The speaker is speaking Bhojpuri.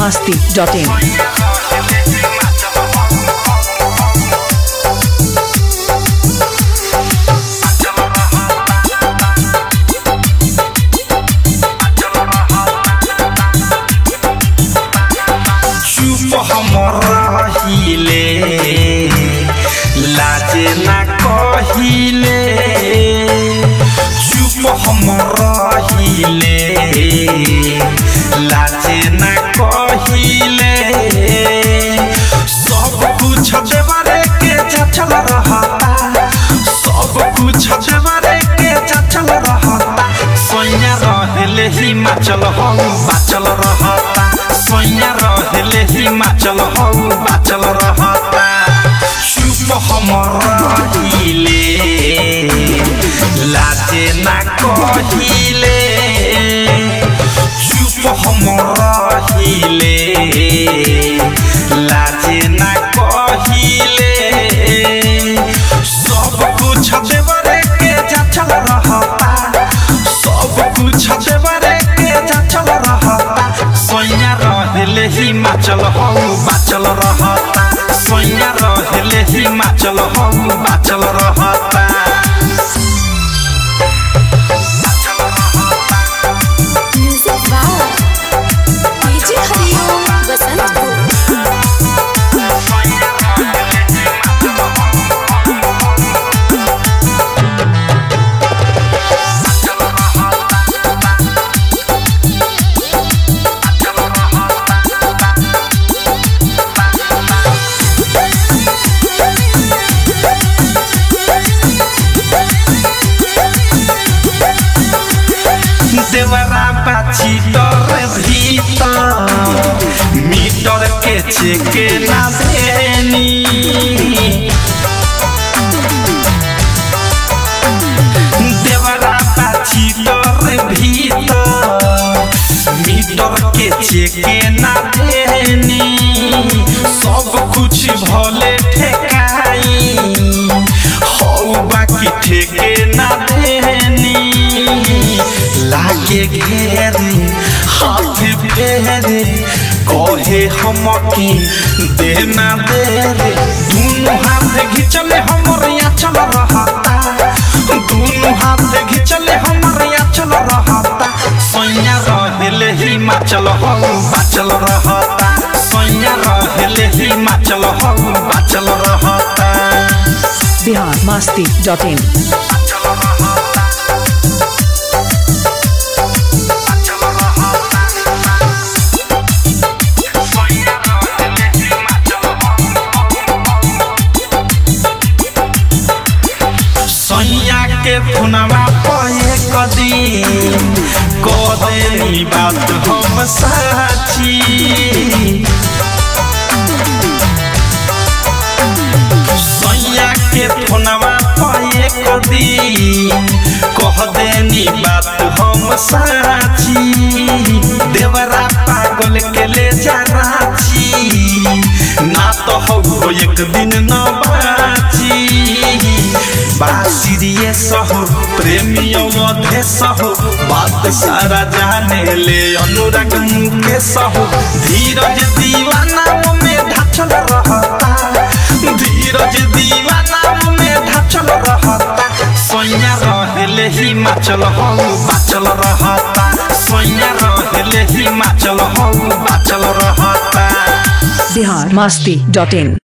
masti.in. चुप हमर रहिले लाजे ना कहिले चुप हमर रहिले लाजे ना कहिले सब कुछ देवरे के चचल रहता सब कुछ देवरे के चचल रहता सोया रहले हिमाचल हम बाचल रहता सोया रहले हिमाचल हम बाचल रहता चुप हमर रहिले लाजे ना कहिले चुप हमर रहिले लाजे ना कहिले सब कुछ देवरे के चचल रहता सब कुछ देवरे के चचल रहता सोया रहले हिमाचल हम बाचल रहता सोया रहले हिमाचल हम बाचल रहता म्यूजिक वाह डीजे हरिओम बसंतपुर देवरा बाची डर भीतर मीटर के चेके ना देनी देवरा बाची डर भीतर मीटर के चेके ना देनी सब कुछ भले ठेकाई हौ बाकी ठेके ना देनी लागे घेरे हाथ फेरे कहे हमके देना दे रे दोनों हाथ घिचले हमर यहाँ चल रहता दोनों हाथ घिचले हमर यहाँ चल रहता सैया रहले हिमाचल हम बाचल रहता सैया रहले हिमाचल हम बाचल रहता Bihar masti.in. सैया के फुनवा पे कदी कदेनी बात हम साची सैया के फुनवा पे कदी कह देनी बात हम साची देवरा पागल के ले जा राची ना तो हो एक दिन न बाची बासिरिये सहो प्रेमियों मध्य सहो बात सारा जाने ले अनुराग मुके सहो धीरज दीवाना में ढाचल रहता धीरज दीवाना में ढाचल रहता सोया रहले हिमाचल हम बाचल रहता सोया रहले हिमाचल हम बाचल रहता Bihar masti.in.